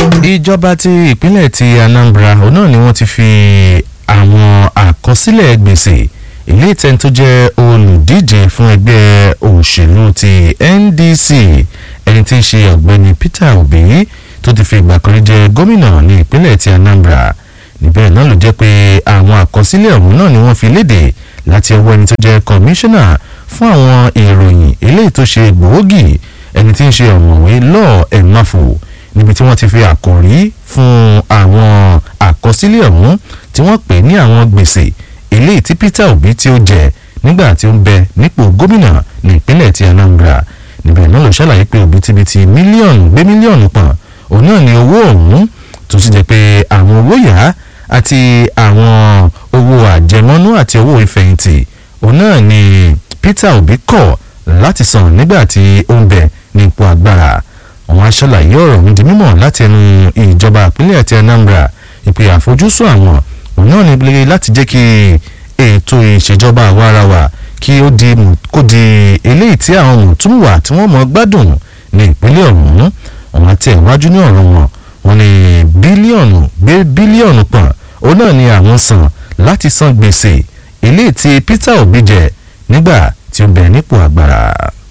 ìjọba ti ìpínlẹ̀ ti Anambra òun náà ni wọ́n ti fi àwọn àkọsílẹ̀ gbèsè ilé ìtẹ́ni tó jẹ́ olùdíje fún ẹgbẹ́ òṣèlú ti NDC ẹni tí í ṣe ọ̀gbẹ́ni Peter Obi tó ti fi ìgbà kan rí jẹ gómìnà ní ìpínlẹ̀ ti Anambra níbẹ̀ náà ló jẹ́ pé àwọn àkọsílẹ̀ ọ̀hún náà ni wọ́n fi léde láti ọwọ́ ẹni tó jẹ́ kọmíṣánná fún àwọn ìròyìn eléyìí tó ṣe gbòógì ẹni tí ń ṣe ọ̀mọ̀wé lọ́ọ̀ ẹ̀máfò níbi tí wọ́n ti fi àkòrí fún àwọn àkọsílẹ̀ ọ̀hún tí wọ́n pè ní àwọn gbèsè eléyìí tí Peter Obi tí ó jẹ nígbà tí ó ń bẹ nípò gómìnà ní ìpínlẹ̀ ti Anambra níbẹ̀ náà ló ṣàlàyé pé òbítíbitì mílíọ̀nù gbé mílíọ̀nù pọ̀n òun náà ni owó ọ̀hún tó sì jẹ́ pé àwọn owó yá àti àwọn owó àjẹmọ́nú àti owó ìfẹ̀yìntì òun náà ni Peter Obi kọ̀ láti san nígbà tí ó ń bẹ ní ipò agbára àwọn aṣàlàyé ọ̀rọ̀ ń di mímọ̀ láti ẹnu ìjọba ìpínlẹ̀ àti Anambra ìpè àfojúsùn àwọn òun náà ní láti jẹ́ kí ètò ìṣèjọba àwarawa kí ó di kó di eléyìí tí àwọn mùtúmùwà tí wọ́n mọ̀ gbádùn ní ìpínlẹ̀ ọ̀hún àwọn àti ẹ̀wájú ní ọ̀rọ̀ wọn wọ́n ní bílíọ̀nù gbé bílíọ̀nù pọ̀n òun náà ni àwọn san láti san gbèsè eléyìí tí Peter Obi jẹ nígbà tí ó bẹ nípò agbára.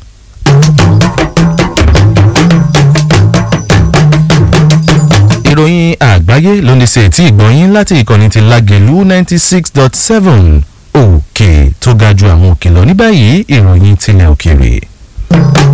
ìròyìn àgbáyé ló ní ṣe tí ìgbọ̀nyín láti ìkànnì ti Lágelú ninety six dot seven òkè tó ga ju àwọn òkè lọ ní báyìí ìròyìn tilẹ̀ òkèèrè.